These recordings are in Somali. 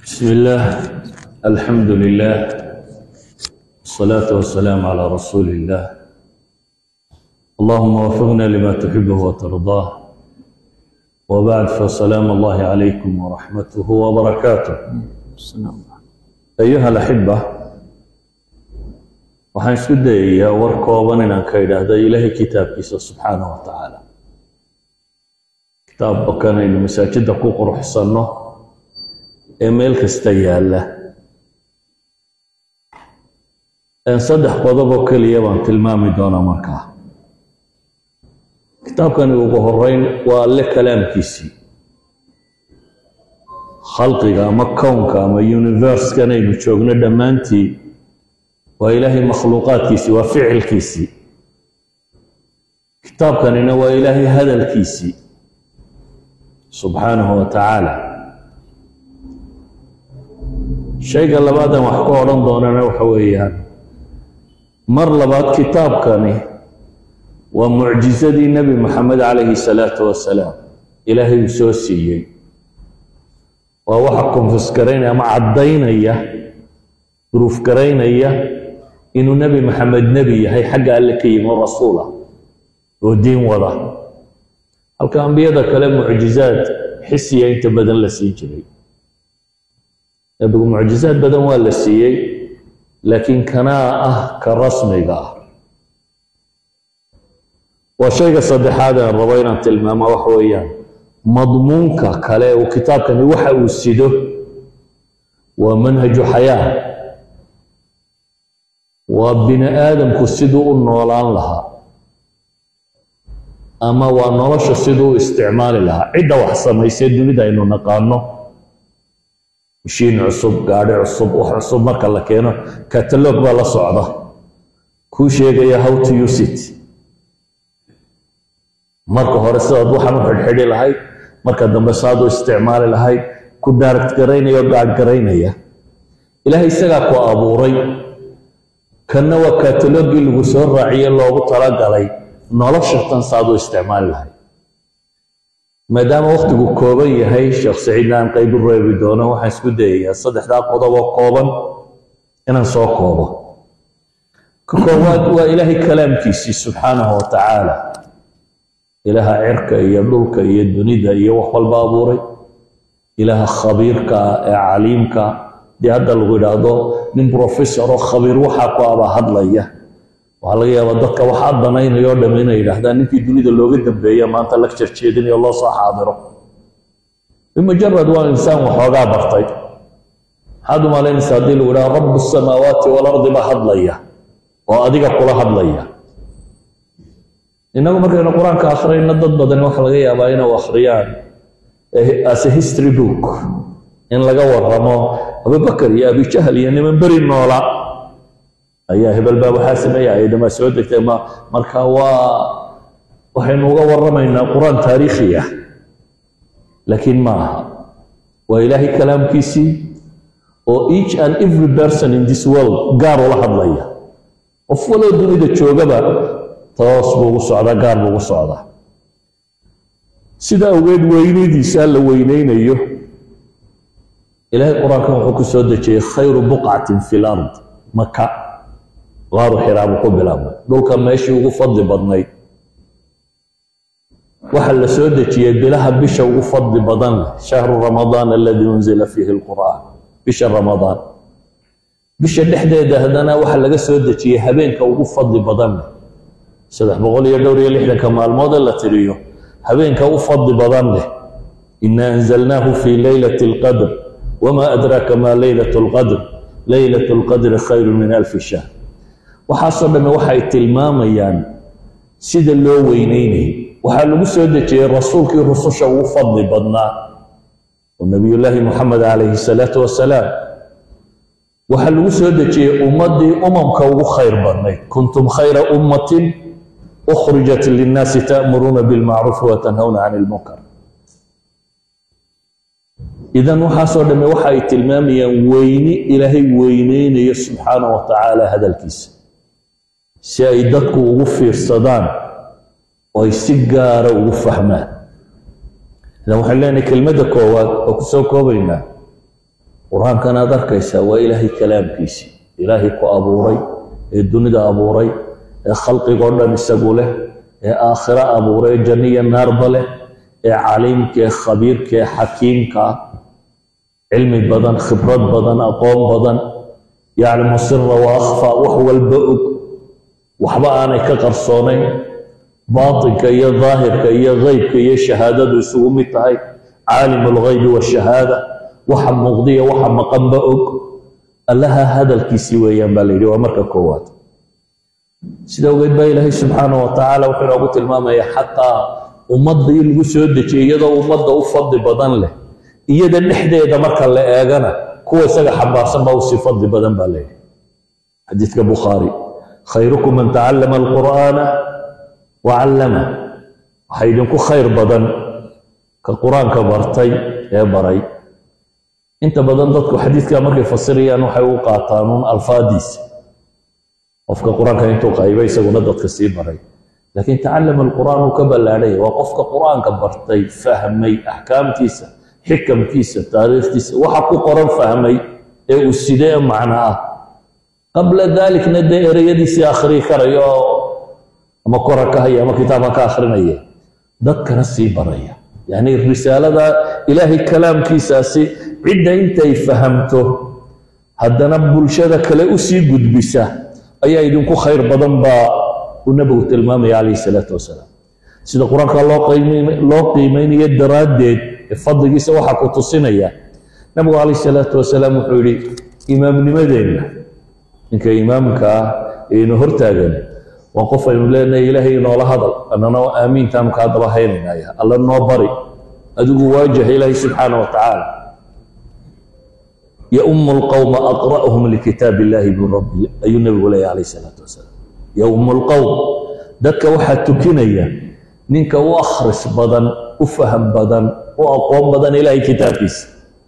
بسم الله الحمد لله والصلاة والسلام على رسول الله اللهم وفقنا لما تحبه وترضاه وبعد فسلام الله عليكم ورحمته وبركاته أيها الأحبة waxaan isku dayayaa war kooban inaan ka idhaahda ilaahay kitaabkiisa subxaanahu wa tacaala kitaabka kanaynu masaajidda ku quruxsanno ee meel kasta yaalla saddex qodob oo keliya baan tilmaami doonaa markaa kitaabkani ugu horeyn waa alle kalaamkiisii khalqiga ama kownka ama universekan aynu joogno dhammaantii waa ilaahay makhluuqaadkiisii waa ficilkiisii kitaabkanina waa ilaahay hadalkiisii subxaanahu wa tacaala shayga labaadan wax ka odhan doonana waxa weeyaan mar labaad kitaabkani waa mucjisadii nebi maxamed calayhi salaatu wasalaam ilaahay uu soo siiyey waa waxa konfisgaraynaya ama caddaynaya duruuf garaynaya inuu nebi maxamed nebi yahay xagga alle ka yimi oo rasuula oo diin wada halka ambiyada kale mucjizaad xisiya inta badan la siin jiray nebigu mucjizaad badan waa la siiyey laakiin kanaa ah ka rasmiga ah waa shayga saddexaad aan rabo inaan tilmaamo waxa weeyaan madmuunka kale uu kitaabkani waxa uu sido waa manhaju xayaa waa bini aadamku siduu u noolaan lahaa ama waa nolosha siduu u isticmaali lahaa cidda wax samaysee dunida aynu naqaano mashiin cusub gaadhi cusub wax cusub marka la keeno katalog baa la socda kuu sheegaya how to use it marka hore sidaad waxan u xidhxidhi lahayd marka dambe saad u isticmaali lahayd ku daaragt garaynaya oo gaadh garaynaya ilaahay isagaa ku abuuray kanna waa katalogii lagu soo raaciye loogu talagalay nolosha tan saad u isticmaali lahayd maadaama waktigu kooban yahay sheekh saciidna aan qayb u reebi doono waxaan isku dayayaa saddexdaa qodob oo kooban inaan soo koobo ka koowaad waa ilaahay kalaamkiisii subxaanahu wa tacaala ilaaha cirka iyo dhulka iyo dunida iyo wax walba abuuray ilaaha khabiirka ee caliimka dee hadda lagu yidhaahdo nin professor oo khabiir waxaa ku abaa hadlaya waxaa laga yaabaa dadka waxaa danaynaya o dham inay yidhahdaan ninkii dunida looga dambeeya maanta lecture jeedinayo loo soo xaadiro bimujarad waa insaan waxoogaa bartay maxaad u malaynaysa haddii lagu yidhaha rabu samaawaati walardi baa hadlaya oo adiga kula hadlaya innagu markaynu qur-aanka akhriyayno dad badan waxaa laga yaabaa inay akhriyaan as a history book in laga waramo abubakar iyo abijahal iyo niman beri noola ayaa hebel baa waxaa sameeya ayadhamaa soo degtay ma marka waa waxaynu uga waramaynaa qur-aan taariikhi ah laakiin ma aha waa ilaahay kalaamkiisii oo each and every person in this world gaar ula hadlaya qof waloo dunida joogaba toos buu ugu socdaa gaar buu ugu socdaa sida awgeed weynadiisa la weyneynayo ilaahay qur-aankan wuxuu ku soo dejiyey khayru buqcatin fi lard maka qaaru xiraabu ku bilaabmay dhulka meeshii ugu fadli badnayd waxaa la soo dejiyey bilaha bisha ugu fadli badan leh shahru ramadaan aladii unzila fiihi lqur'aan bisha ramadaan bisha dhexdeeda haddana waxaa laga soo dejiyey habeenka ugu fadli badan leh saddex boqol iyo dhowr iyo lixdanka maalmoodee la tiriyo habeenka u fadli badan leh ina anzalnaahu fii leylati alqadr wma adraaka ma leylat lqadr leylat lqadri khayru min alfi shahr waxaasoo dhamme waxay tilmaamayaan sida loo weyneynayay waxaa lagu soo dejiyey rasuulkii rususha ugu fadli badnaa oo nabiyullaahi muxamed calayhi salaatu wasalaam waxaa lagu soo dejiyey ummaddii umamka ugu khayr badnayd kuntum khayra ummatin ukhrijat linnaasi ta'muruuna bilmacruufi watanhawna can ilmunkar idan waxaasoo dhamme waxa ay tilmaamayaan weyni ilaahay weyneynayo subxaana wa tacaala hadalkiisa si ay dadku ugu fiirsadaan oo ay si gaara ugu fahmaan idan waxaan leenahay kelmadda koowaad oo ku soo koobaynaa qur-aankan aad arkaysaa waa ilaahay kalaamkiisii ilaahay ku abuuray ee dunida abuuray ee khalqigoo dhan isagu leh ee aakhiro abuuray ee janniya naarba leh ee caliimka ee khabiirka ee xakiimka ah cilmi badan khibrad badan aqoon badan yaclamu sira wa akhfa wax walba og waxba aanay ka qarsoonayn baatinka iyo daahirka iyo geybka iyo shahaadadu isugu mid tahay caalim alghaybi washahaada waxa muuqdiya waxa maqanba og allaha hadalkiisii weeyaan baa la yidhi waa marka koowaad sida ogeed baa ilaahay subxaana wa tacaala wuxuu inoogu tilmaamaya xataa ummadda in lagu soo dejiyay iyadoo ummadda u fadli badan leh iyada dhexdeeda marka la eegana kuwa isaga xambaarsan baa usii fadli badan baa la yidhi xadiidka bukhaari khayrukum man tacallama alqur'aana wa callama waxaa idinku khayr badan ka qur-aanka bartay ee baray inta badan dadku xadiidka markay fasirayaan waxay u qaataan uun alfaadiisa qofka qur-aanka intuu qaybay isaguna dadka sii baray laakiin tacallama alqur'aan uu ka ballaadhaya waa qofka qur-aanka bartay fahmay axkaamtiisa xikamkiisa taariikhtiisa waxa ku qoran fahmay ee uu sidee macno ah qabla dalikna dee ereyadiisii akhrii karayo oo ama kora ka haya ama kitaabka ka akhrinaya dadkana sii baraya yacni risaalada ilaahay kalaamkiisaasi cidda intay fahamto haddana bulshada kale usii gudbisa ayaa idinku khayr badan baa uu nebigu tilmaamaya calayhi salaatu wasalaam sida qur-aanka loo loo qiimeynayo daraaddeed ee fadligiisa waxaa ku tusinaya nebigu calayhi salaatu wasalaam wuxuu yidhi imaamnimadeenna ninka imaamka ah ee inu hortaagan waa qof aynu leenahay ilaahay inoola hadal annana aamiintaanu kaa daba haynaynaya alla noo bari adigu waajaha ilaahay subxaana wa tacaala يؤم القوم أقرأهم لكتاب الله من ربي أي النبي عليه عليه الصلاة والسلام يؤم القوم دك وحد تكنيا نينك وأخرس بدن وفهم بدن وأقوم بدن إلى كتابيس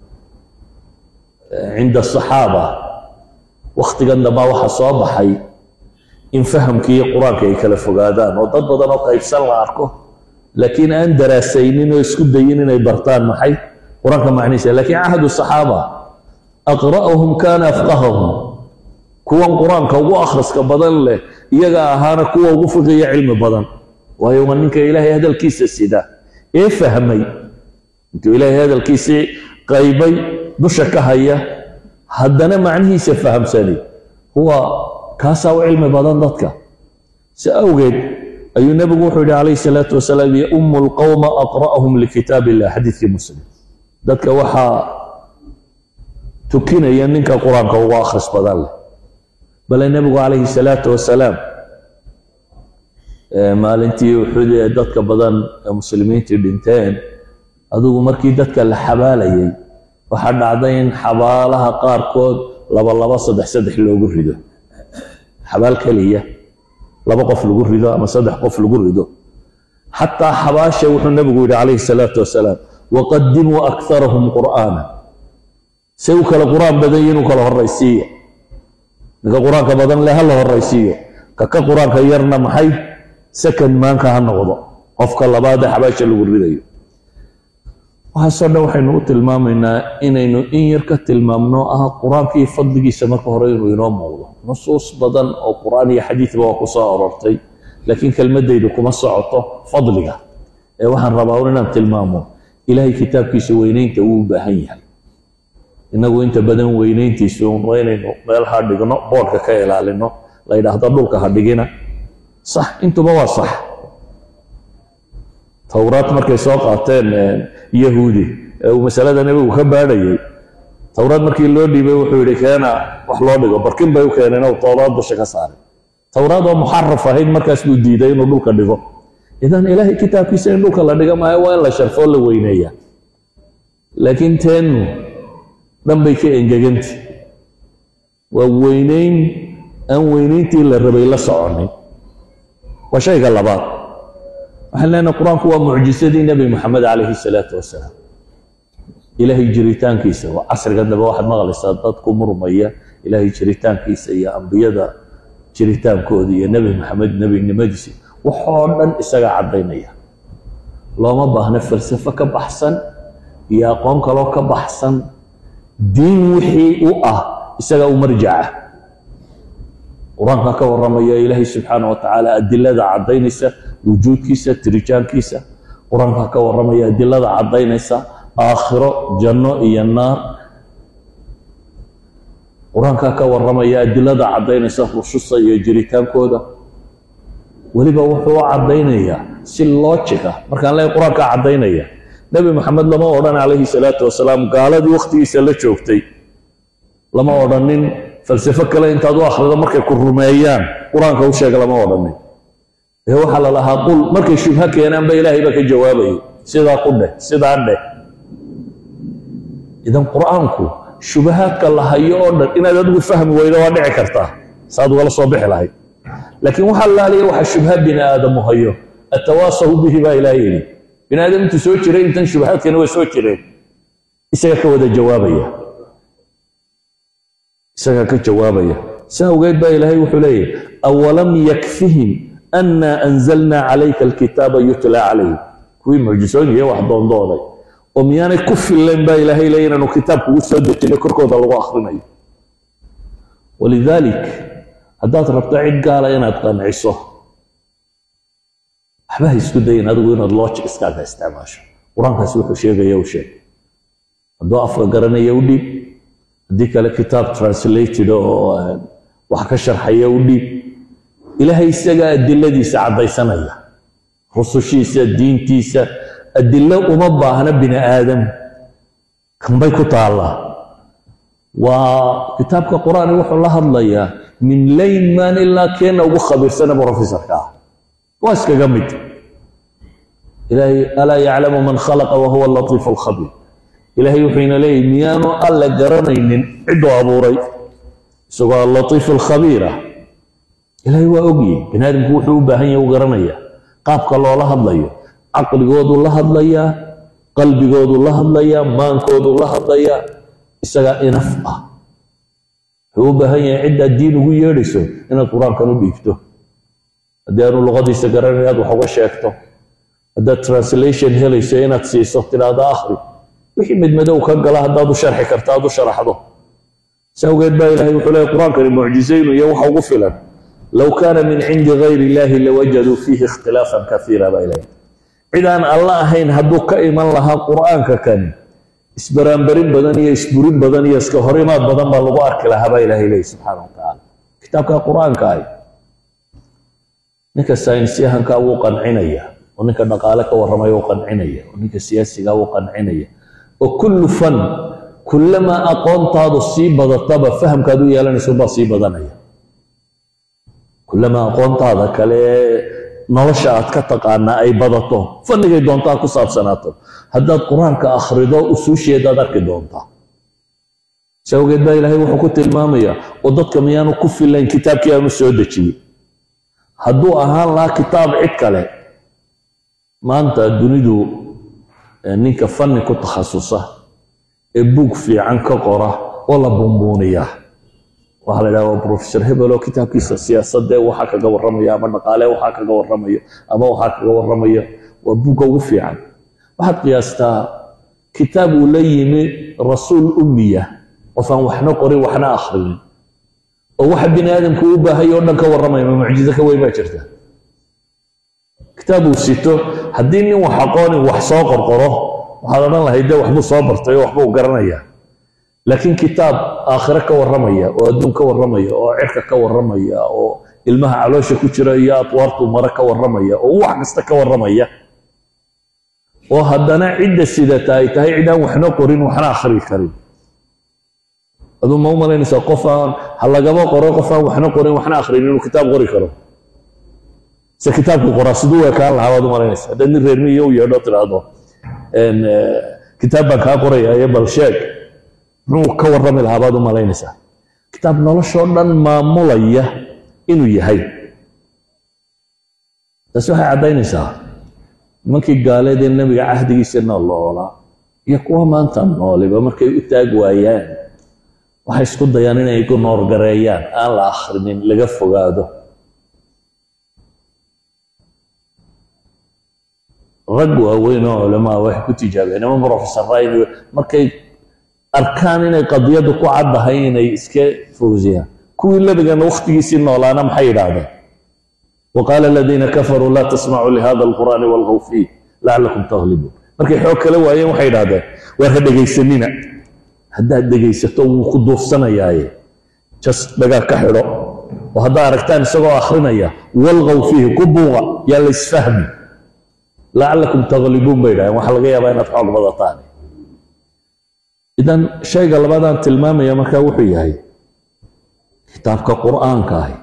عند الصحابة وقت قلنا ما وحى صابحي إن فهم كي قرآن كي كلف قادان وضد بدن وقيب سنة أركو لكن أن دراسينين ويسكب دينين يبرتان محي قرآن كما لكن عهد الصحابة aqra'uhum kaana afqahahum kuwan qur-aanka ugu akhriska badan leh iyaga ahaana kuwa ugu fiqiya cilmi badan waayo waa ninka ilaahay hadalkiisa sida ee fahmay intuu ilaahay hadalkiisii qaybay dusha ka haya haddana macnihiisa fahamsani huwa kaasaa u cilmi badan dadka si awgeed ayuu nebigu wuxuu yihi calayhi salaatu wasalaam yaumu lqowma aqra'uhum likitaab illah xadiidkii muslim dadka waxaa tukinaya ninka qur-aanka ugu akhris badan leh bale nebigu calayhi salaatu wasalaam maalintii uxud ee dadka badan ee muslimiintii dhinteen adigu markii dadka la xabaalayay waxaa dhacday in xabaalaha qaarkood laba laba saddex saddex loogu rido xabaal keliya laba qof lagu rido ama saddex qof lagu rido xataa xabaasha wuxuu nebigu yidhi calayhi salaatu wasalaam waqadimuu akharahum qur'aana say u kala qur-aan badan yihin u kala horaysiiya ninka qur-aanka badan leh ha la horaysiiyo kaka qur-aanka yarna maxay second maanka ha noqdo qofka labaad ee xabaasha lagu ridayo waxaasoo dhan waxaynu u tilmaamaynaa inaynu in yar ka tilmaamno ah qur-aanka iyo fadligiisa marka hore inuu inoo muuqdo nusuus badan oo qur-aan iyo xadiidba waa ku soo arortay laakiin kelmadaydu kuma socoto fadliga ee waxaan rabaa un inaan tilmaamo ilaahay kitaabkiisa weynaynta uu u baahan yahay inagu inta badan weynayntiisu waa inaynu meel ha dhigno boodhka ka ilaalino la yidhaahdo dhulka ha dhigina sax intuba waa sax towraad markay soo qaateen yahuudi ee uu masalada nebigu ka baadhayay towraad markii loo dhiibay wuxuu yidhi keena wax loo dhigo barkin bay u keeneen oo towraad dusha ka saaray towraad oo muxaraf ahayd markaas buu diiday inuu dhulka dhigo idan ilaahay kitaabkiisa in dhulka la dhiga maayo waa in la sharfoo la weyneeya laakiin teennu dhan bay ka engeganta waa weynayn aan weynayntii la rabay la soconin waa shayga labaad waxaan leenahay qur-aanku waa mucjisadii nebi moxamed calayhi salaatu wasalaam ilaahay jiritaankiisa waa casriga dambe waxaad maqlaysaa dad ku murmaya ilaahay jiritaankiisa iyo ambiyada jiritaankooda iyo nebi maxamed nebinimadiisa waxoo dhan isagaa caddaynaya looma baahna falsafo ka baxsan iyo aqoon kaloo ka baxsan diin wixii u ah isagaa u marjaca qur-aanka ka warramaya ilaahay subxaana wa tacaala adilada caddaynaysa wujuudkiisa tiritaankiisa qur-aanka ka warramaya adilada caddaynaysa aakhiro janno iyo naar qur-aanka ka warramaya adilada caddaynaysa rususa iyo jiritaankooda weliba wuxuu u caddaynayaa si logica markaan leeyahay qur-aankaa caddaynaya nebi maxamed lama odhan calayhi salaatu wasalaam gaaladii wakhtigiisa la joogtay lama odhanin falsafo kale intaad u akhrido markay ku rumeeyaan qur-aanka u sheega lama odhanin ee waxaa la lahaa qul markay shubha keenaanba ilaahay baa ka jawaabayay sidaa ku dheh sidaa dheh idan qur-aanku shubahaadka la hayo oo dhan inaad adigu fahmi weydo waa dhici kartaa saad ugala soo bixi lahayd laakiin waxaa laaliya waxa shubha bini aadamu hayo atawaasahu bihi baa ilaah yidhi bini aadam intuu soo jiray intan shubahaadkana way soo jireen isaga ka wada jawaabaya isagaa ka jawaabaya si awgeed baa ilaahay wuxuu leeyahy awalam yakfihim annaa anzalnaa calayka alkitaaba yutla calayhim kuwii mucjisooyin iyo wax doondooday oo miyaanay ku fillayn baa ilaahay leeya inaanu kitaab kugu soo dejinay korkooda lagu akhrinayo walidaalik haddaad rabto cid gaala inaad qanciso waxba ha isku dayin adigu inaad logic iskaaga isticmaasho qur-aankaasi wuxuu sheegaya u sheeg hadduu afka garanaya u dhiib haddii kale kitaab translated oo wax ka sharxaya u dhiib ilaahay isagaa adiladiisa caddaysanaya rusushiisa diintiisa adilo uma baahna bini aadam kanbay ku taallaa waa kitaabka qur-aani wuxuu la hadlayaa min layman ilaa keena ugu khabiirsana professorka ah waa iskaga mid ilaahay alaa yaclamu man khalaqa wahuwa latiifu alkhabiir ilaahay wuxuu ina leeyahy miyaanu alle garanaynin cidduu abuuray isagoo alatiif alkhabiir ah ilaahay waa ogyahy bini aadamku wuxuu u baahan yahay u garanaya qaabka loola hadlayo caqligoodu la hadlayaa qalbigoodu la hadlayaa maankoodu la hadlayaa isagaa inaf ah wuxuu u baahan yahay ciddaad diin ugu yeedhayso inaad qur-aankan u dhiibto haddii aanu luqadiisa garanay inaad wax uga sheegto haddaad translation helayso inaad siiso tidhaahdo akhri wixii midmadow ka gala haddaad u sharxi karta aad u sharaxdo si awgeed baa ilahay wuxuu leeyahy qur-aankani mucjizaynu iyo waxa ugu filan low kaana min cindi gayri illahi lawajaduu fiihi ikhtilaafan kaiira baa ilahay cid aan alla ahayn hadduu ka iman lahaa qur-aanka kani isbaraanbarin badan iyo isburin badan iyo iska horimaad badan baa lagu arki lahaa baa ilahay leeyahy subxaana wa tacaala kitaabka qur-aanka ah ninka saynisyahanka wuu qancinaya oo ninka dhaqaale ka warramaya wuu qancinaya oo ninka siyaasiga wuu qancinaya oo kullu fan kullamaa aqoontaadu sii badataba fahamkaad u yeelanayso baa sii badanaya kullamaa aqoontaada kale nolosha aad ka taqaanaa ay badato fanigay doontaa ku saabsanaato haddaad qur-aanka akhrido usuusheedaad arki doontaa si awgeed baa ilaahay wuxuu ku tilmaamayaa oo dadka miyaanu ku filayn kitaabkii aanu soo dejiyey hadduu ahaan lahaa kitaab cid kale maanta dunidu ninka fanni ku takhasusa ee buug fiican ka qora oo la bumbuuniyaa waxaa la idhaha waa professor hebel oo kitaabkiisa siyaasadee waxaa kaga warramaya ama dhaqaale waxaa kaga warramayo ama waxaa kaga warramayo waa buugga ugu fiican waxaad qiyaastaa kitaab uu la yimi rasuul ummiya qof aan waxna qorin waxna akhrinin oo waxa bini aadamku u baahaya oo dhan ka warramaya ma mucjizo ka weyn baa jirta kitaab uu sito haddii nin wax aqoonin wax soo qorqoro waxaad odhan lahayd dee waxbuu soo bartay oo waxbuu garanaya laakiin kitaab aakhire ka warramaya oo adduun ka warramaya oo cirka ka warramaya oo ilmaha caloosha ku jira iyo atwaartu mare ka warramaya oo wax kasta ka warramaya oo haddana cidda sidata ay tahay cid aan waxna qorin waxna akhrii karin aduu ma u malaynaysaa qof aan ha lagaba qoro qof aan waxna qorin waxna akhrin inuu kitaab qori karo se kitaabku qoraa siduu ekaan lahaa baad u malaynaysa haddaad nin reer miyo u yeedho tidhaahdo kitaab baan kaa qoraya iyo bal sheeg muxuu ka warrami lahaa baad u malaynaysaa kitaab noloshoo dhan maamulaya inuu yahay taasi waxay caddaynaysaa nimankii gaaleed ee nebiga cahdigiisa nooloolaa iyo kuwa maanta nooliba markay u taag waayaan waxay isku dayaan inay ku noorgareeyaan aan la akhrinin laga fogaado rag waaweyn oo culamaa waxay ku tijaabeen ama professorrayn markay arkaan inay qadiyaddu ku caddahay inay iska fowsiyaan kuwii nebigana wakhtigiisii noolaana maxay yidhaahdeen waqaala aladiina kafaruu laa tasmacuu lihada alqur'aani walghaw fiih lacalakum taglibuun markay xoog kala waayeen waxay yidhahdeen waar ha dhegaysanina haddaad dhegaysato wuu ku duufsanayaaye jas dhagaa ka xidho oo haddaa aragtaan isagoo akhrinaya walghaw fiihi ku buuqa yaa la isfahmi lacalakum taglibuun bay yidhahdeen waxaa laga yaabaa inaad xoog badataan idan shayga labaadaan tilmaamaya markaa wuxuu yahay kitaabka qur'aanka ahi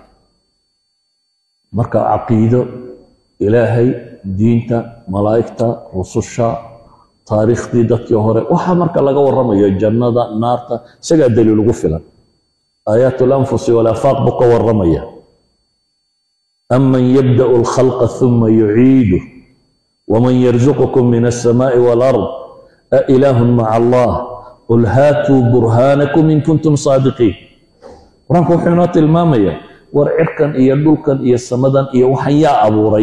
marka caqiido ilaahay diinta malaa'igta rususha taariikhdii dadkii hore waxaa marka laga warramayo jannada naarta isagaa daliil ugu filan aayaat lanfusi walaafaaq buu ka warramaya aman yabda'u alkhalqa ثuma yuciidu waman yarzuqukum min alsamaa'i waalard ailaahu maca allah qul haatuu burhaanakum in kuntum saadiqiin qur-aanku wuxuu inoo tilmaamaya war cirkan iyo dhulkan iyo samadan iyo waxan yaa abuuray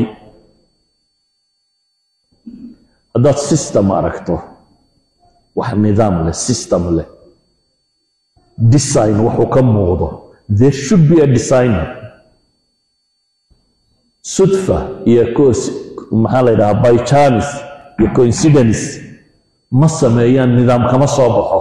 haddaad system aragto wax nidaam leh system leh design waxuu ka muuqdo there should be a designer sudfa iyo maxaa la yidhahaa by chance iyo coincidence ma sameeyaan nidaam kama soo baxo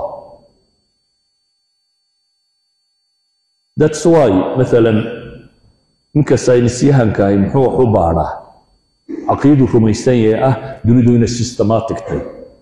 thats why maalan ninka saynisyahankahi muxuu wax u baadhaa caqiidu rumaysan yahay ah dunidu inay systematic tahay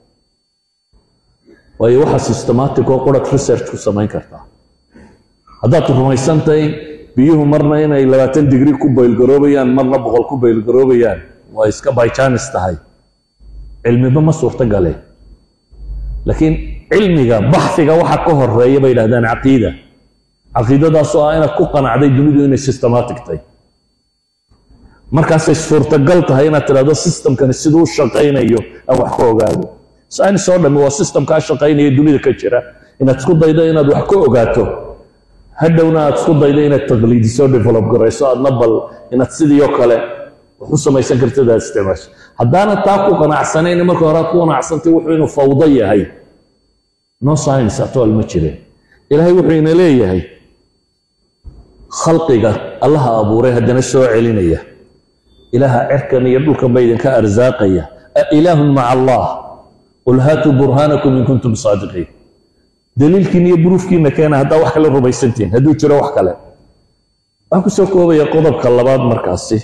waayo waxa systematic oo qurad research ku samayn kartaa haddaad rumaysan tahay biyuhu marna inay labaatan digri ku baylgaroobayaan marna boqol ku baylgaroobayaan waa iska bychanis tahay cilmiba ma suurto galeen laakiin cilmiga baxfiga waxa ka horeeya bay yidhahdaan caqiida caqiidadaasoo ah inaad ku qanacday dunidu inay systematic tahay markaasay suurtagal tahay inaad tidhahdo systemkani siduu shaqaynayo aan wax ka ogaado science oo dhammi waa systemkaa shaqaynaya dunida ka jira inaad isku daydo inaad wax ka ogaato hadhowna aad isku daydo inaad taqliidiso develop garayso aadna bal inaad sidii oo kale wax u samaysan kartid aad isticmaasho haddaana taa ku qanacsanayn marka hore aad ku qanacsantay wuxuu inuu fawdo yahay no science atol ma jireen ilaahay wuxuu ina leeyahay khalqiga allaha abuuray haddana soo celinaya ilaaha cirkan iyo dhulkan ba idinka arsaaqaya ilaahun maca allah qul haatuu burhaanakum in kuntum saadiqiin daliilkiina iyo buruufkiina keena haddaa wax kale rumaysantihin hadduu jiro wax kale waxaan kusoo koobaya qodobka labaad markaasi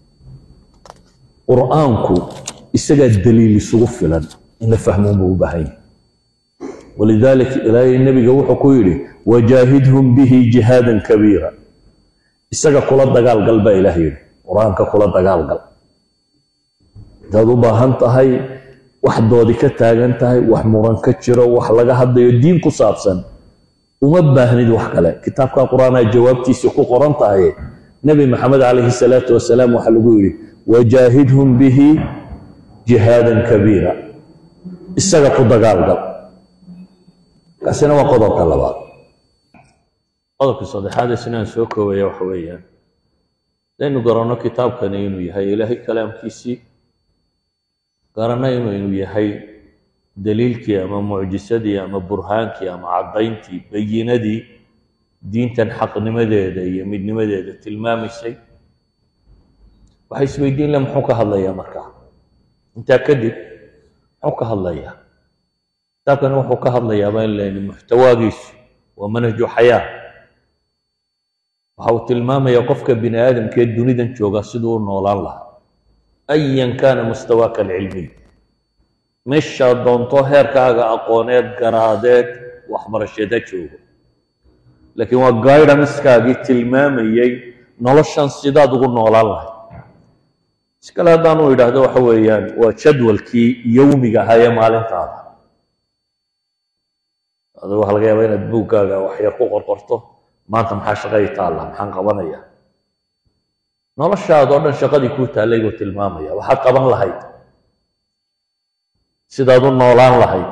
qur'aanku isagaa daliil isugu filan in la fahmoon buu u baahan yahay walidalik ilaahay nebiga wuxuu ku yidhi wajaahidhum bihi jihaadan kabiira isaga kula dagaalgal baa ilaah yidhi qur-aanka kula dagaalgal hadaad u baahan tahay wax doodi ka taagan tahay wax muran ka jiro wax laga hadlayo diin ku saabsan uma baahnid wax kale kitaabka qur-aanaa jawaabtiisa ku qoran tahay nebi maxamed calayhi salaatu wasalaam waxaa lagu yidhi wajaahidhum bihi jihaadan kabiira isaga ku dagaalgal kaasina waa qodobka labaad qodobka saddexaad isnaan soo koobaya waxa weeyaan hadaynu garanno kitaabkani inuu yahay ilaahay kalaamkiisii garanno inuu yahay daliilkii ama mucjisadii ama burhaankii ama caddayntii bayinadii diintan xaqnimadeeda iyo midnimadeeda tilmaamaysay waxay isweydiin le muxuu ka hadlayaa markaa intaa kadib muxuu ka hadlayaa kitaabkani wuxuu ka hadlayaaba in layni muxtawaagiisu waa manhaju xayaa waxa uu tilmaamayaa qofka bini aadamkee dunidan jooga siduu u noolaan lahaa ayan kaana mustawaaka alcilmiy meeshaad doonto heerkaaga aqooneed garaadeed waxbarasheed ha joogo laakiin waa guidanskaagii tilmaamayey noloshan sidaad ugu noolaan lahay si kale haddaanu idhaahdo waxa weeyaan waa jadwalkii yowmiga ahaa ee maalintaada adigu waxa laga yaabaa inaad buuggaaga waxyar ku qorqorto maanta maxaa shaqadii taalla maxaan qabanaya noloshaadoo dhan shaqadii kuu taallay buu tilmaamaya waxaad qaban lahayd sidaad u noolaan lahayd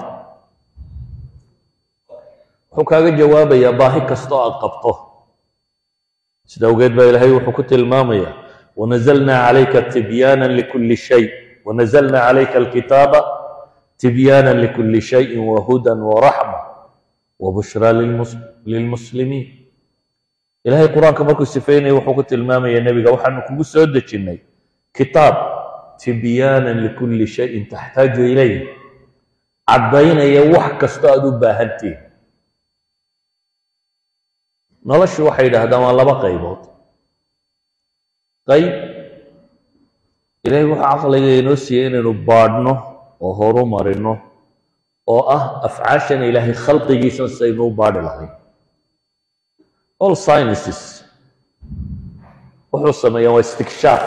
wuxuu kaaga jawaabayaa baahi kastoo aad qabto sida awgeed baa ilaahay wuxuu ku tilmaamaya wanazalnaa calayka tibyaana likulli shay wanazalnaa calayka alkitaaba tibyaana likulli shayin wahudan waraxma وبشرى للمس- للمسلمين ilaahay qur-aanka markuu sifeynaya wuxuu ku tilmaamaya nebiga waxaanu kugu soo dejinnay kitaab tibyaanan likulli shayin taxtaaju ilayh caddaynaya wax kastoo aada u baahantihin noloshu waxay yidhaahdaan waa laba qaybood qayb ilaahay wuxuu caqliga inoo siiyey inaynu baadhno oo horu marino oo ah afcaashan ilaahay khalqigiisa saynu u baadhi lahayn all sciences wuxuu sameeyaa waa istikshaaf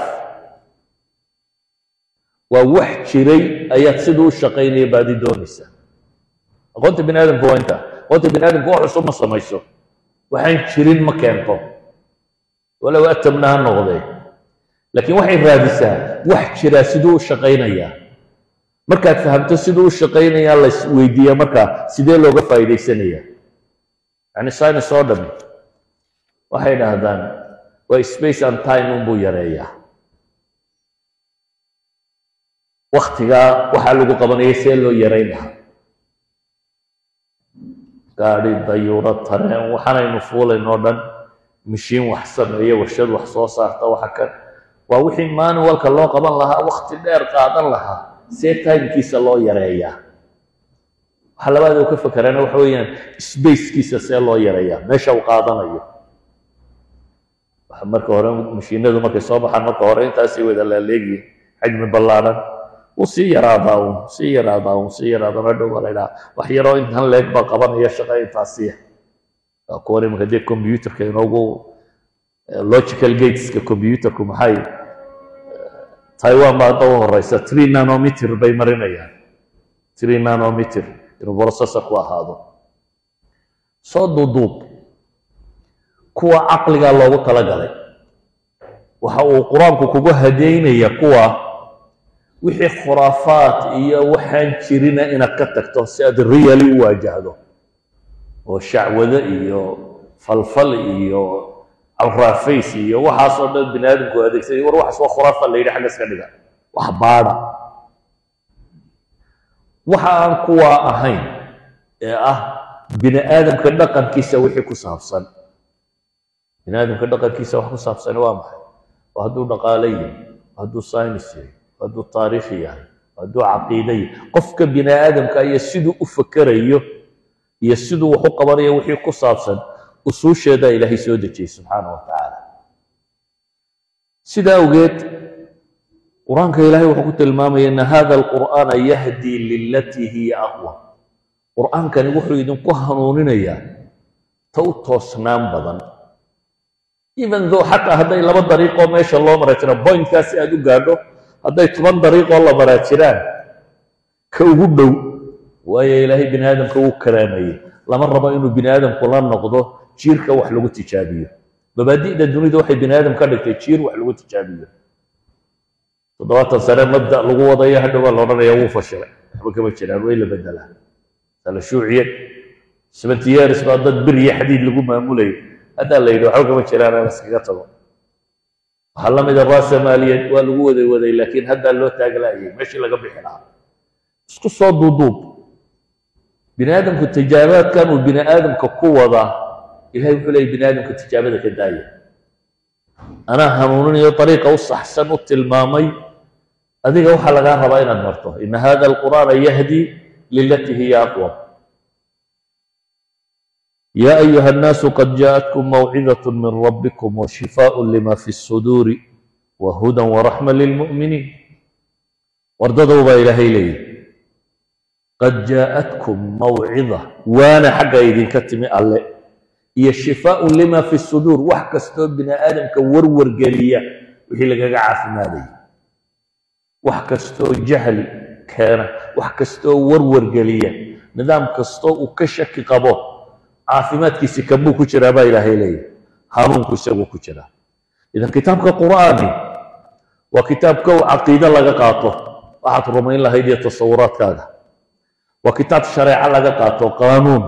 waa wax jiray ayaad siduu u shaqaynaya baadi doonaysaa aqoonta bini aadamka waa inta aqoonta bini aadamka wax cusub ma samayso waxaan jirin ma keento walow atamna ha noqdee laakiin waxay raadisaa wax jiraa siduu u shaqaynayaa markaad fahamto siduu u shaqaynayaa la isweydiiyaa markaa sidee looga faa'iidaysanayaa yani science oo dhami waxay dhahdaan waa space and time unbuu yareeyaa waktigaa waxaa lagu qabanaya see loo yareyn lahaa gaadhi dayuuro tareen waxaanaynu fuulayn oo dhan mashiin wax sameeya warshad wax soo saarta waxa kan waa wixii manualka loo qaban lahaa wakti dheer qaadan lahaa see timekiisa loo yareeyaa waxa labaad uu ka fakeraana waxa weeyaan spacekiisa see loo yareeyaa meesha uu qaadanayo waxa marka hore mashiinadu markay soo baxaan marka hore intaasay wada laaleegiyin xajmi ballaadhan wuu sii yaraadaa uun sii yaraadaa uun sii yaraadaa hadhow baa la idhaha wax yaroo intan leeg baa qabanaya shaqa intaasiya waa kuwan imanka dee computerka inoogu logical gateska computerku maxay taiwan baa hadda u horeysa three nanometer bay marinayaan three nanometer inuu processorku ahaado soo duuduub kuwa caqligaa loogu talagalay waxa uu qur-aanku kugu hadeynaya kuwa wixii khuraafaat iyo waxaan jirina inaad ka tagto si aad really u waajahdo oo shacwado iyo falfal iyo alraafays iyo waxaasoo dhan bini aadamku adeegsaday war waxaas waa khuraafa la yidhi xagga iska dhiga wax baadha waxa aan kuwaa ahayn ee ah bini aadamka dhaqankiisa wixii ku saabsan bini aadamka dhaqankiisa wax ku saabsani waa maxay waa hadduu dhaqaale yahay hadduu science yahay hadduu taariikhi yahay hadduu caqiide yahay qofka bini aadamka iyo siduu u fakerayo iyo siduu wax u qabanayo wixii ku saabsan usuusheedaa ilaahay soo dejiyey subxaana wa tacaala sidaa awgeed qur-aanka ilaahay wuxuu ku tilmaamaya ina hada alqur'aana yahdii lilatii hiya aqwam qur-aankani wuxuu idinku hanuuninayaa ta u toosnaan badan even though xataa hadday laba dariiqoo meesha loo mara jira bointkaasi aad u gaadho hadday toban dariiqoo la maraa jiraan ka ugu dhow waayo ilaahay bini aadamka wuu karaamayey lama rabo inuu bini aadamku la noqdo jiirka wax lagu tijaabiyo mabaadi'da dunida waxay bini aadam ka dhigtay jiir wax lagu tijaabiyo toddobaatan sane mabda lagu wadayo hadhow baa la odhanaya wuu fashilay waxba kama jiraan way la bedelaa sala shuuciyad seventy years baa dad bir iyo xadiid lagu maamulayo haddaa la yidhi waxba kama jiraan aan iskaga tago waxaa la mida raasamaaliyeed waa lagu waday waday laakiin haddaa loo taaglaayay meeshii laga bixi lahaa isku soo duuduub bini aadamku tijaabaadkan uu bini aadamka ku wadaa ilahay wuxuu leeyay bini aadamka tijaabada ka daaya anaa hanuuninayo dariiqa u saxsan u tilmaamay adiga waxaa lagaa rabaa inaad marto ina hada alqur'aana yahdi lilatii hiya aqwam يا أيها الناس قد جاءتكم موعظة من ربكم وشفاء لما في الصدور وهدى ورحمة للمؤمنين ورددوا با إلهي لي قد جاءتكم موعظة وانا حق إذن كتمي الله هي شفاء لما في الصدور وحكا ستوب بنا آدم كورور قليا وهي لقى عاف مالي وحكا ستو جهل كان وحكا ستو ورور قليا نظام كستو وكشك قبوه caafimaadkiisi kanbuu ku jiraa baa ilaahay leeyahy hanuunku isaguu ku jiraa idan kitaabka qur'aani waa kitaabka u caqiide laga qaato waxaad rumayn lahayd iyo tasawuraadkaaga waa kitaab shareeco laga qaato qaanuun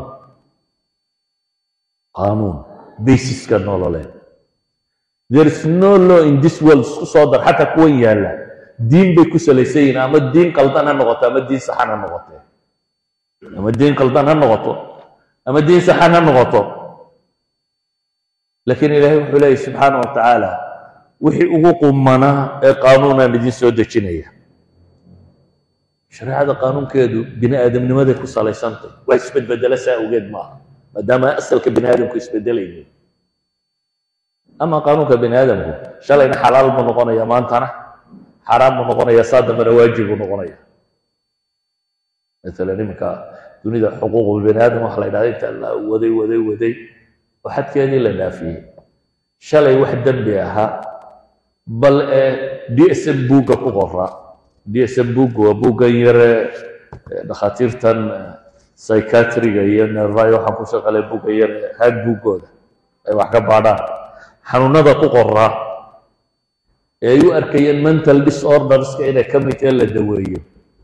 qaanuun basiska nololeed there is no law in this world isku soo dar xataa kuwan yaalla diin bay ku salaysan yihiin ama diin qaldan ha noqoto ama diin saxan ha noqote ama diin qaldan ha noqoto ama diin saxan ha noqoto laakiin ilaahay wuxuu leeyahy subxaana wa tacaala wixii ugu qumanaa ee qaanuunaan idin soo dejinaya shareecada qaanuunkeedu bini aadamnimaday ku salaysantay waa isbedbedela saa awgeed maaha maadaama asalka bini aadamku isbedelaynin ama qaanuunka bini aadamku shalayna xalaal buu noqonaya maantana xaaraan buu noqonaya saa dambena waajib buu noqonaya maalan iminka dunida xuquuqul bini aadam waxa la yidhahda inta la waday waday waday oo xadkeedii la dhaafiyey shalay wax dembi ahaa bal ee d s m buugga ku qoraa d s m buugga waa buuggan yare dhakhaatiirtan psychiatriga iyo nervayo waxaan ku shaqalay buugga yare haag buuggooda ay wax ka baadhaan xanuunada ku qoraa ee ay u arkayeen mental disorderska inay ka mid tahe la daweeyo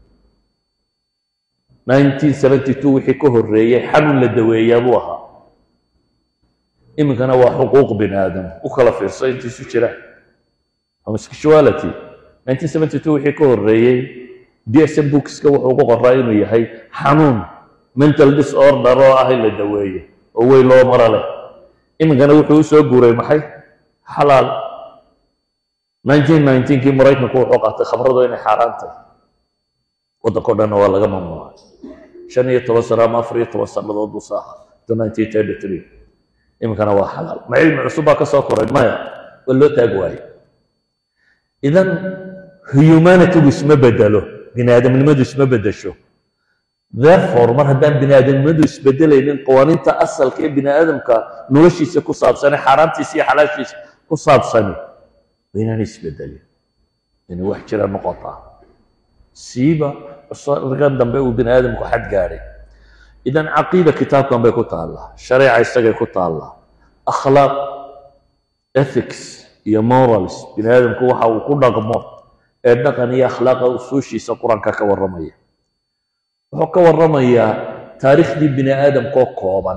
1972 wixii ka horreeyey xanuun la daweeyaa buu ahaa iminkana waa xuquuq bini aadam u kala fiirso intiisu jiraan homosexuality 1972 wixii ka horreeyey dsm bookska wuxuu ku qoraa inuu yahay xanuun mental disorder oo ah in la daweeyo oo weyn loo maro leh iminkana wuxuu u soo guuray maxay xalaal 1919kii maraykanku wuxuu qaatay khamradu inay xaaraan tahay waddankao dhanna waa laga mamnuucay shan iyo toban sano ama afar iyo toban sannadood buu saaha to 1933 iminkana waa xalaal ma cilmi cusub baa ka soo koray maya waa loo taag waaye idan humanitygu isma bedelo bini aadamnimadu isma bedesho therefore mar haddaan bini aadamnimadu isbedelaynin qawaaniinta asalka ee bini aadamka noloshiisa ku saabsane xaaraantiisa iyo xalaashiisa ku saabsani waa inaan isbedelin inay wax jira noqotaa siiba cusrigan dambe uu bini aadamku xad gaadhay idan caqiida kitaabkan bay ku taallaa shareeca isagay ku taallaa akhlaaq ethics iyo morals bini aadamku waxa uu ku dhaqmo ee dhaqan iyo akhlaaqa usuushiisa qur-aanka ka warramaya wuxuu ka warramayaa taariikhdii bini aadamkoo kooban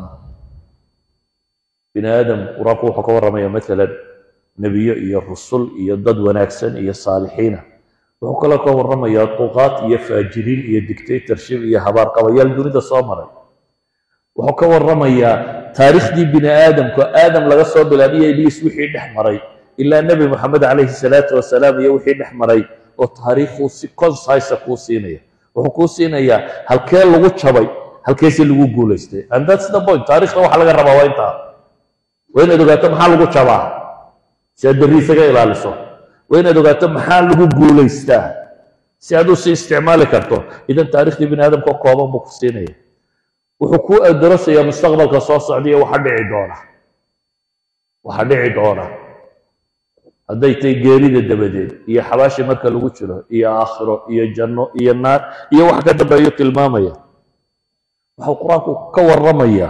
bini aadam qur-aanku wuxuu ka warramaya maalan nebiyo iyo rusul iyo dad wanaagsan iyo saalixiina wuxuu kaloo ka warramayaa duqaad iyo faajiriin iyo dictatorship iyo habaarqabayaal dunida soo maray wuxuu ka warramayaa taariikhdii bini aadamku aadam laga soo bilaabiyo ibliis wixii dhex maray ilaa nebi moxamed calayhi salaatu wasalaam iyo wixii dhex maray oo taariikhuu si concisa kuu siinaya wuxuu kuu siinayaa halkee lagu jabay halkeese lagu guulaystay and that's the point taarikhda waxa laga rabaa waa intaa waa inaad ogaato maxaa lagu jabaa si aad berri isaga ilaaliso waa inaad ogaato maxaa lagu guulaystaa si aad u sii isticmaali karto idan taariikhdii bini aadamka kooban buu ku siinaya wuxuu kuu adarasayaa mustaqbalka soo socdaiyo waxa dhici doona waxa dhici doona hadday tahay geerida dabadeed iyo xabaashi marka lagu jiro iyo aakhiro iyo janno iyo naar iyo wax ka dambeeyo tilmaamaya waxuu qur-aanku ka warramayaa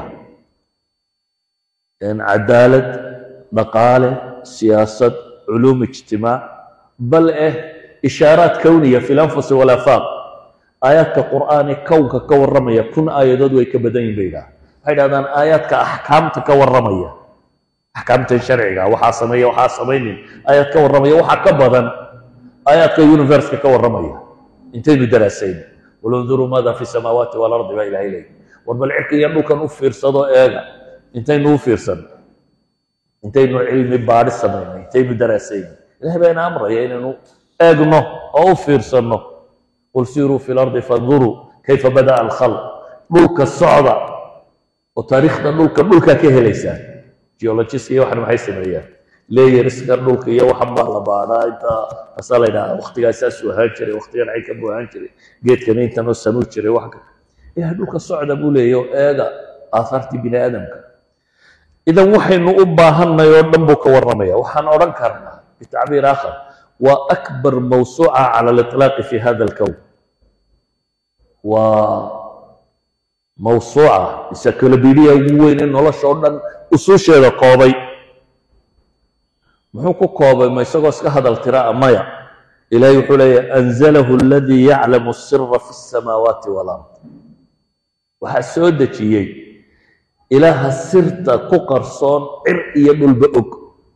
cadaalad dhaqaale siyaasad culuum ijtimaac bal eh ishaaraat kowniya fi lanfusi walaafaaq aayaadka qur'aani kownka ka warramaya kun aayadood way ka badan yihin bay yidhaha waxay dhahdaan aayaadka axkaamta ka warramaya axkaamtan sharciga waxaa sameeya waxaa samaynin aayaad ka warramaya waxaa ka badan aayaadka universka ka warramaya intaynu daraasayn walunduruu maada fi samaawaati walardi baa ilahay leeyahy war bal cirka iyo dhulkan u fiirsado eega intaynu u fiirsan intaynu cilmi baadhi samaynay intaynu daraasayn ilahay baa ina amraya inaynu eegno oo u fiirsanno qul siiruu fi lardi fanduruu kayfa bada'a alkhalq dhulka socda oo taariikhda dhulka dhulkaa ka helaysaan geologiska iyo waxan maxay sameeyaan layeriska dhulka iyo waxan baa la baadhaa inta asaa la yidhaha waktigaas saasuu ahaan jiray waktigan caynkan buu ahaan jiray geedkan intan oo sanuu jiray wax ka ilahay dhulka socda buu leeyahy oo eega aahaartii bini aadamka idan waxaynu u baahanay oo dhan buu ka warramaya waxaan odhan karnaa bitacbiir aakhar waa akbar mawsuuca cala aliطlaaqi fi hada alkown waa mawsuuca encyclopedia ugu weyn ee nolosha oo dhan usuusheeda koobay muxuu ku koobay ma isagoo iska hadal tiraa maya ilahay wuxuu leeyahy anzalahu aladii yaclamu sira fi الsamaawaati walard waxaa soo dejiyey ilaaha sirta ku qarsoon cir iyo dhulba og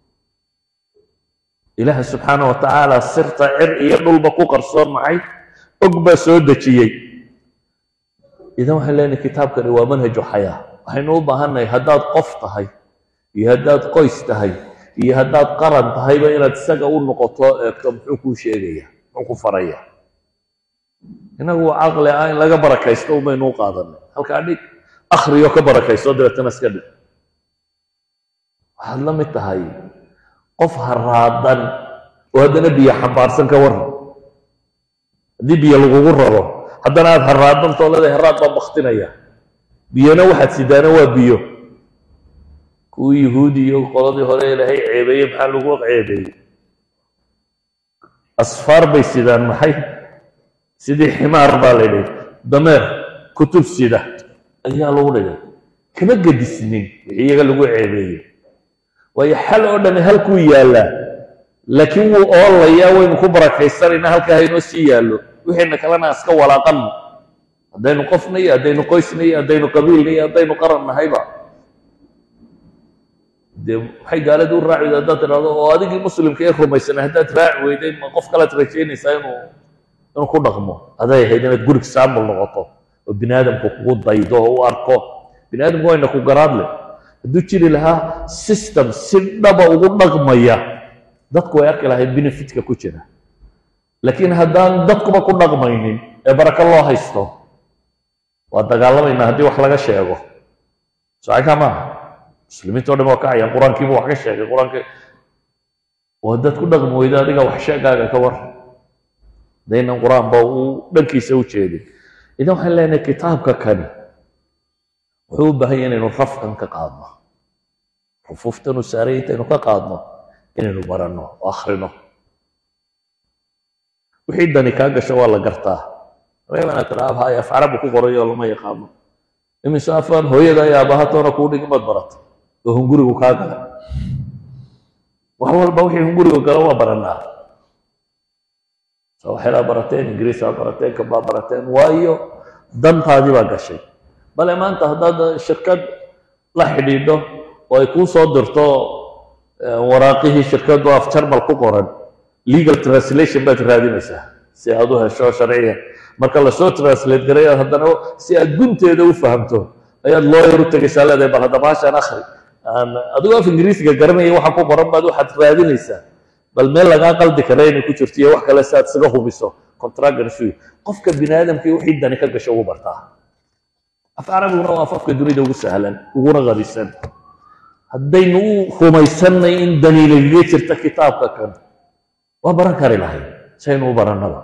ilaaha subxaana wa tacaala sirta cir iyo dhulba ku qarsoon maxay og baa soo dejiyey idan waxaan leenahay kitaabkani waa manhaju xayaa waxaynu u baahannahay haddaad qof tahay iyo haddaad qoys tahay iyo haddaad qaran tahayba inaad isaga u noqoto eegto muxuu kuu sheegaya muxuu ku faraya inagu caqli ah in laga barakaysto umaynu u qaadanay halkaa dhig akhriyo ka barakaysto dabeetana iska dhig waxaad la mid tahay qof haraadan oo haddana biyo xambaarsan ka waran haddii biyo lagugu raro haddana aad haraadantoo leedahay haraad baa baktinaya biyona waxaad sidaana waa biyo kuwii yuhuudi iyo qoladii hore ilaahay ceebeeyey maxaa lagu ceebeeyey asfaar bay sidaan maxay sidii ximaar baa la yidhi dameer kutub sida ayaa lagu dhigay kama gedisnin wixii iyaga lagu ceebeeyey waayo xal oo dhani halkuu yaallaa laakiin wuu oolayaa waynu ku barakaysanaynaa halkaa haynoo sii yaallo wixiina kalena iska walaaqanno haddaynu qofna iyo haddaynu qoysna iyo haddaynu qabiilna iyo haddaynu qaran nahayba dee waxay gaalada u raaci weyda haddaad tidhahdo oo adigii muslimka ee rumaysanay haddaad raaci weyday ma qof kalead rajaynaysaa inuu inuu ku dhaqmo aday ahayd inaad gurig saamul noqoto oo bini aadamku kugu daydo oo u arko bini aadamku wayna ku garaadle hadduu jiri lahaa system si dhaba ugu dhaqmaya dadku way arki lahayn benefitka ku jira laakiin haddaan dadkuba ku dhaqmaynin ee barako loo haysto waa dagaalamaynaa haddii wax laga sheego socaka maaha muslimiinta o dhan waa kacayaan qur-aankiibu wax ka sheegay qur-aanki oo haddaad ku dhaqmi weydo adiga wax sheegaaga ka war hadaynan qur-aanba uu dhankiisa u jeedin idan waxaan leenahay kitaabka kani wuxuu u baahan yahay inaynu rafkan ka qaadno rufuuftanu saaray intaynu ka qaadno inaynu baranno oo akhrino wixii dani kaa gasho waa la gartaa reebana tiraab hay af carabu ku qorayo lama yaqaano imise afaan hooyada iyo aabahatoona kuu dhigmad barata oo hungurigu kaa gala wax walba wixii hungurigu galo waa baranaa sooxelaa barateen ingiriisaa barateen kabaa barateen waayo dantaadii baa gashay bale maanta haddaad shirkad la xidhiidho oo ay kuu soo dirto waraaqihii shirkaddu af jarmal ku qoran legal translation baad raadinaysaa si aad u hesho sharciga marka lasoo translate garay haddana si aad gunteeda u fahamto ayaad lawyer u tegaysaa leedahay bal hadda baashaan akhri adigoo af ingiriisiga garanaya waxa ku qoran baad waxaad raadinaysaa bal meel lagaa qaldi kara inay ku jirto iyo wax kale si aad isaga hubiso contractor shu qofka bini aadamkii wixii dani ka gasho ugu bartaa af carabiguna waa afafka dunida ugu sahlan uguna qarisan haddaynu u rumaysannay in dani nagaga jirta kitaabka kan waa baran kari lahay saynu u barannaba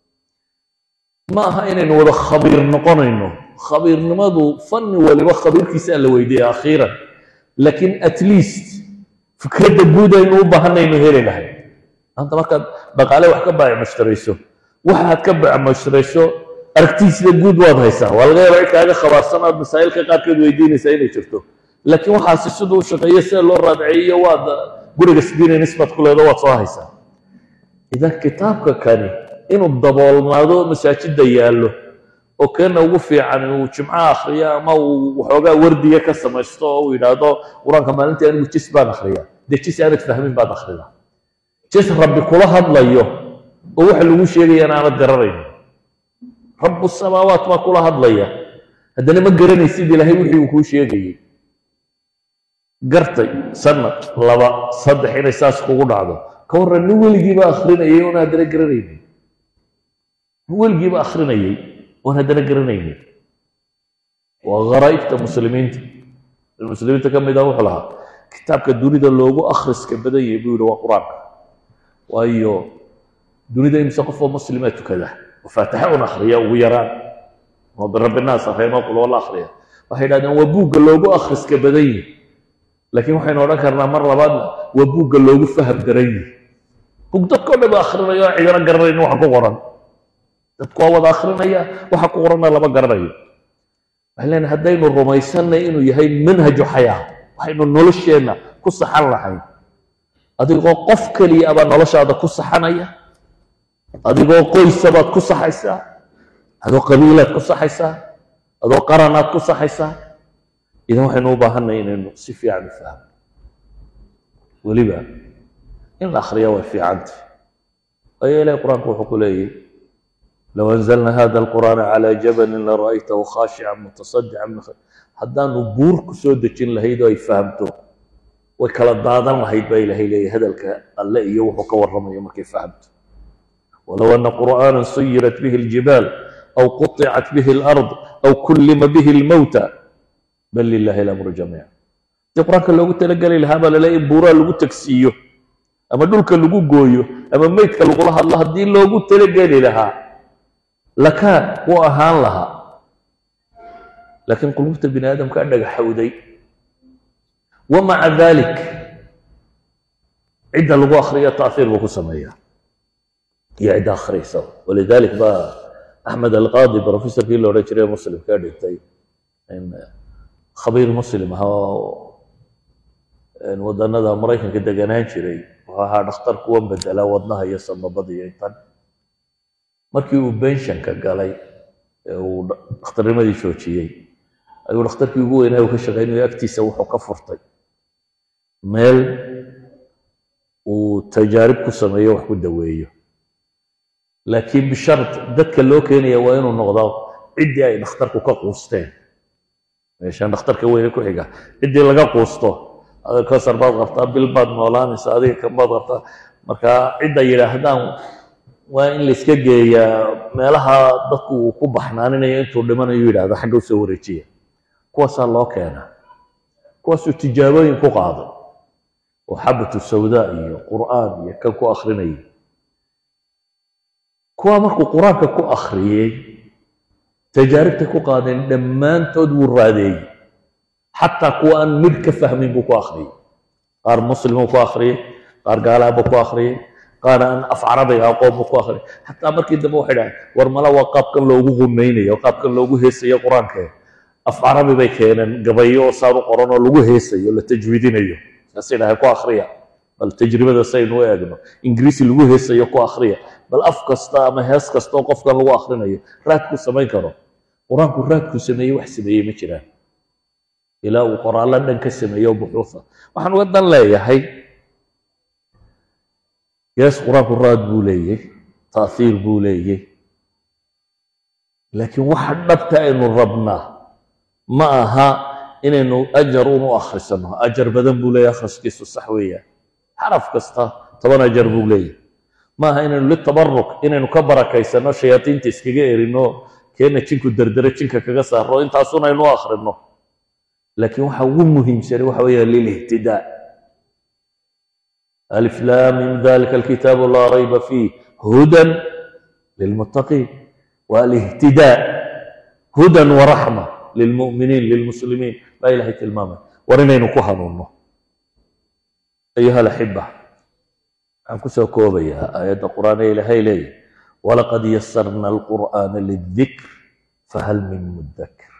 ma aha inaynu wada khabiir noqonayno khabiirnimadu fanni waliba khabiirkiisa la weydiiya akhiiran laakiin at least fikradda guud aynu u baahanaynu heli lahay maanta markaad dhaqaale wax ka baacmushtarayso waxaad ka baacmushtarayso aragtiisida guud waad haysaa waa laga yaabaa in kaaga khabaarsan aad masaa'ilka qaarkeed weydiinaysaa inay jirto laakiin waxaasi siduu shaqeeyo sida loo raadceeyo waad guriga sidiina nisbad ku leedo waad soo haysaa idan kitaabka kani inuu daboolmaado masaajidda yaallo oo keena ugu fiican uu jimco akhriyo ama uu waxoogaa wardiga ka samaysto oo uu yidhaahdo qur-aanka maalintii anigu jis baan akhriya dee jis aanad fahmin baad akhrida jis rabbi kula hadlayo oo waxa lagu sheegayaan aanad garanayno rabu samaawaat baa kula hadlaya haddana ma garanaysid ilaahay wixii uu kuu sheegayey gartay sanad laba saddex inay saas kugu dhacdo ka warran nin weligiiba akhrinayay oon haddana garanaynin nin weligiiba akhrinayay oon haddana garanaynin waa kharaa'ibta muslimiinta muslimiinta ka mid ah wuxuu lahaa kitaabka dunida loogu akhriska badan yahay buu yihi waa qur-aanka waayo dunida imse qofoo muslimaa tukada oo faatixa un akhriya ugu yaraan oo birabbi naas akhriya qul walla akhriya waxay yidhahdeen waa buugga loogu akhriska badan yahay laakiin waxaynu odhan karnaa mar labaadna waa buugga loogu faham daran yahay bug dadkao dhan ba akhrinayo oo cidana garanaynin waxa ku qoran dadku waa wada akhrinaya waxa ku qoranna lama garanayo waxay leenahay haddaynu rumaysanay inuu yahay manhaju xayaa waxaynu nolosheenna ku saxan lahayn adigoo qof keliya abaa noloshaada ku saxanaya adigoo qoysa baad ku saxaysaa adoo qabiilaad ku saxaysaa adoo qaranaad ku saxaysaa idan waxaynu u baahanay inaynu si fiican u fahmo weliba in la akhriya way fiicanta waayo ilahi qur-aanku wuxuu ku leeyahy low anzalna hada alqur'aana calaa jabalin lara'aytahu khaashican mutasadican min haddaanu buur ku soo dejin lahayd oo ay fahamto way kala daadan lahayd baa ilaahay leeyahy hadalka alle iyo wuxuu ka warramayo markay fahamto walow ana qur'aana suyirat bihi aljibaal aw quطicat bihi alard aw kullima bihi almowta bal lilahi alamru jamiica haddii qur-aanka loogu talageli lahaa baa laleeyahy in buuraa lagu tagsiiyo ama dhulka lagu gooyo ama meydka lagula hadlo haddii loogu talageli lahaa lakaan wuu ahaan lahaa laakiin qulubta bini aadamka dhagaxowday wamaca dalik cidda lagu akriyo taahiir buu ku sameeyaa iyo cidda akhriysa walidalik baa axmed alqaadi professorkii la odhan jiray muslimka dhintay khabiir muslim ahaa oo wadanada maraykanka deganaan jiray wuxuu ahaa dhakhtar kuwan bedelaa wadnaha iyo samabada iyo intan markii uu benshanka galay ee uu dhakhtarnimadii joojiyey ayuu dhakhtarkii ugu weynaa uu ka shaqaynayo agtiisa wuxuu ka furtay meel uu tajaarib ku sameeyo wax ku daweeyo laakiin bishart dadka loo keenaya waa inuu noqdo ciddii ay dhakhtarku ka quusteen meeshaan dhakhtarka weyne ku xiga ciddii laga quusto kosar baad qabtaa bil baad noolaanaysa adiga kan baad qabtaa marka cidda yidhaahdaan waa in layska geeyaa meelaha dadku uu ku baxnaaninayo intuu dhimanayo yidhahda xagga u soo wareejiya kuwaasaa loo keenaa kuwaasuu tijaabooyin ku qaaday oo xabatu sawdaa iyo qur'aan iyo kan ku akrinayay kuwaa markuu qur-aanka ku akhriyey tajaaribtay ku qaadeen dhammaantood wuu raadeeyey xataa kuwa aan midh ka fahmin buu ku akhriyey qaar muslimuu ku akhriyey qaar gaalaabuu ku akhriyey qaar aan af carabiga aqoon buu ku akhriyey xataa markii dambe waxay dhahay war mala waa qaabkan loogu qunaynayo qaabkan loogu heesayo qur-aanka af carabi bay keeneen gabayo oo saan u qoran oo lagu heesayo la tajwiidinayo saasay dhahay ku akhriya bal tajribada saynu u eegno ingiriisi lagu heesayo ku akhriya bal af kasta ama hees kasta oo qofkan lagu akhrinayo raadku samayn karo qur-aanku raadku sameeyey wax sameeyey ma jiraan ilaa uu qoraallo dhan ka sameeyo buxuufa waxaan uga dan leeyahay yees qur-aanku raad buu leeyey taathiir buu leeyey laakiin waxa dhabta aynu rabnaa ma aha inaynu ajar un u akhrisano ajar badan buu leeyahy akhriskiisu sax weeyaan xaraf kasta toban ajar buu leeyahy ma aha inaynu litabaruk inaynu ka barakaysano shayaadiinta iskaga erino keena jinku derdere jinka kaga saaro intaasun aynu u akhrino laakiin waxa ugu muhiimsani waxa weeyaan lilihtidaa alif laamim dalika alkitaabu laa rayba fiih hudan lilmuttaqiin waa alihtidaa hudan waraxma lilmu'miniin lilmuslimiin baa ilahay tilmaamay war inaynu ku hanuunno ayuha alaxiba waxaan kusoo koobayaa aayadda qur'aan ee ilaahay leeyahy walaqad yasarna alqur'aana lidikr fahal min mudakir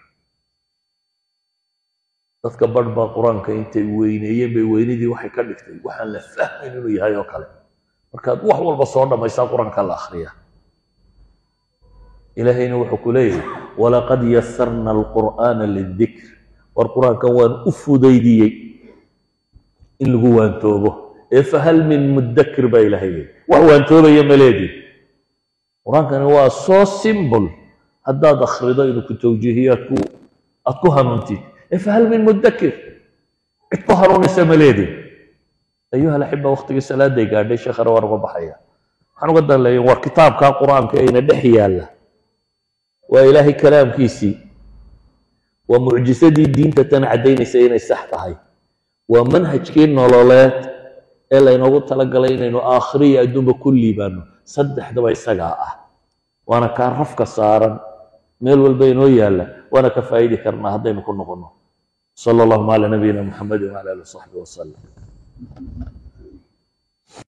dadka barh baa qur-aanka intay weyneeyeen bay weynidii waxay ka dhigtay waxaan la fahmayn inuu yahay oo kale markaad wax walba soo dhammaysaa qur-aanka la akhriya ilaahayna wuxuu ku leeyahay walaqad yasarna alqur'aana lidikr war qur-aankan waan u fudaydiyey in lagu waantoobo ee fahal min mudakir baa ilaahay leeyahy wax waantoobaya maleedii qur-aankani waa soo simbol haddaad akhrido inuu ku tawjiihiyo aad ku aad ku hanuuntid fahal min mudakir cid ku hanuunaysa ma leedin ayuha alaxiba waktigii salaaday gaadhay sheekhana waan uga baxaya waxaan uga dan leeya war kitaabkaa qur-aanka ayna dhex yaalla waa ilaahay kalaamkiisii waa mucjisadii diinta tan caddaynaysa inay sax tahay waa manhajkii nololeed ee laynoogu talagalay inaynu aakhiriya adduunba ku liibaano saddexdaba isagaa ah waana kaa rafka saaran meel walba inoo yaalla waana ka faa'idi karnaa haddaynu ku noqonno صلى الله على نبينا محمد وعلى اله وصحبه وسلم